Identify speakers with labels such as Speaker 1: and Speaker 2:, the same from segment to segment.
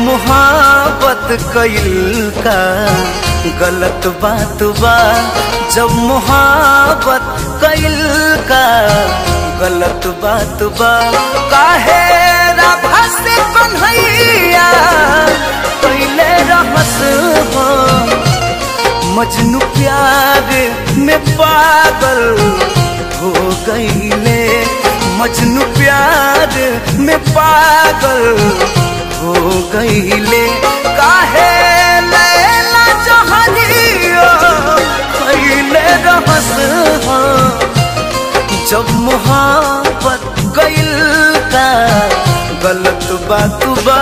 Speaker 1: मोहब्बत कइल का गलत बात बा जब मोहब्बत कइल का गलत बात बा काहे राधा से कन्हैया कइले रहस हो मजनू प्यार में पागल हो गईले मजनू प्यार में पागल हो गईले काहे लैला जहनियो खइले रहस हो जब मोहब्बत गइल का गलत बात बा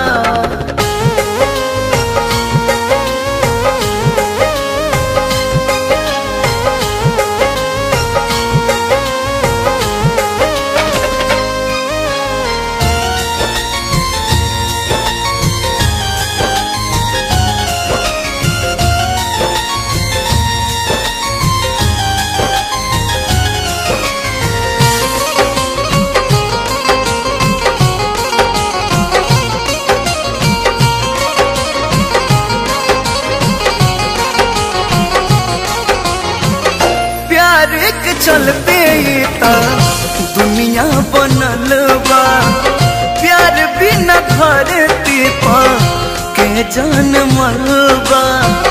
Speaker 1: प्यार के चलते ही ता दुनिया बनल बा प्यार बिना धरती पा के जनमल बा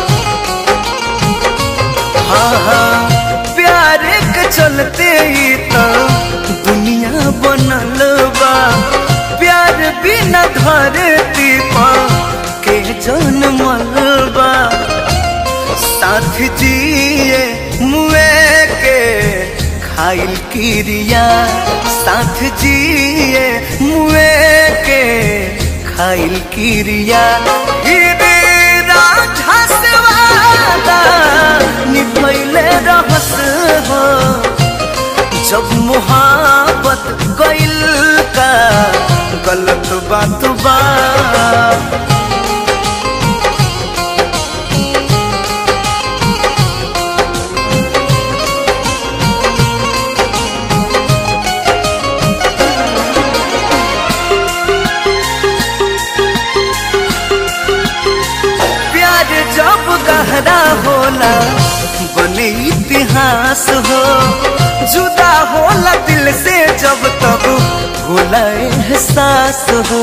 Speaker 1: हाँ हाँ प्यार के चलते ही ता दुनिया बनल बा प्यार बिना धरती पा के जनमल बा साथ जिए मुए के खाइल क्रिया साथ जिए मुए के खाइल क्रिया गिरे राधा से वादा निभैले रहस हो जब मोहब्बत गइल का गलत बात बा प्यार जब गहरा होला बने इतिहास हो जुदा होला दिल से जब तब होला एहसास हो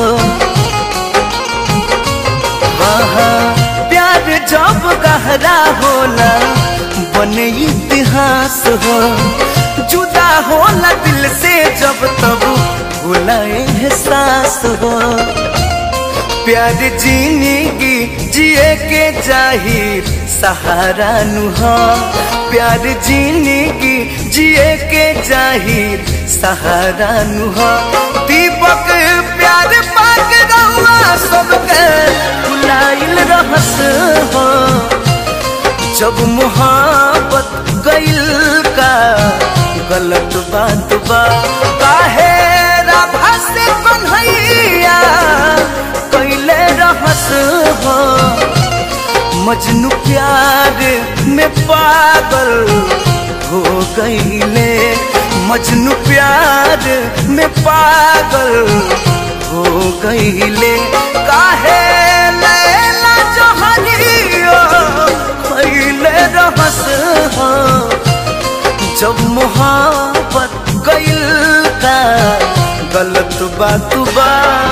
Speaker 1: हाँ हाँ प्यार जब गहरा होला बने इतिहास हो जुदा होला दिल से जब तब होला एहसास हो प्यार जिंदगी जिए के जाहिर सहारा नुहा प्यार जिंदगी जिए के जाहिर सहारा नुहा दीपक प्यार पाक रहुआ सबके बुलाइल रहस हो जब मोहब्बत गइल का गलत बात बा काहे राधा से कन्हैया कैले रहस हो मजनू प्यार में पागल हो गईले मजनू प्यार में पागल हो गईले काहे लैला जहनियो खैले रहस हो जब मोहब्बत गइल का गलत बात बा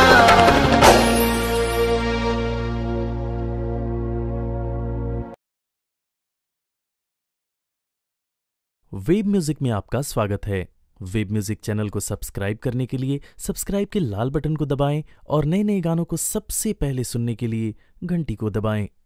Speaker 2: वेब म्यूजिक में आपका स्वागत है वेब म्यूजिक चैनल को सब्सक्राइब करने के लिए सब्सक्राइब के लाल बटन को दबाएं और नए नए गानों को सबसे पहले सुनने के लिए घंटी को दबाएं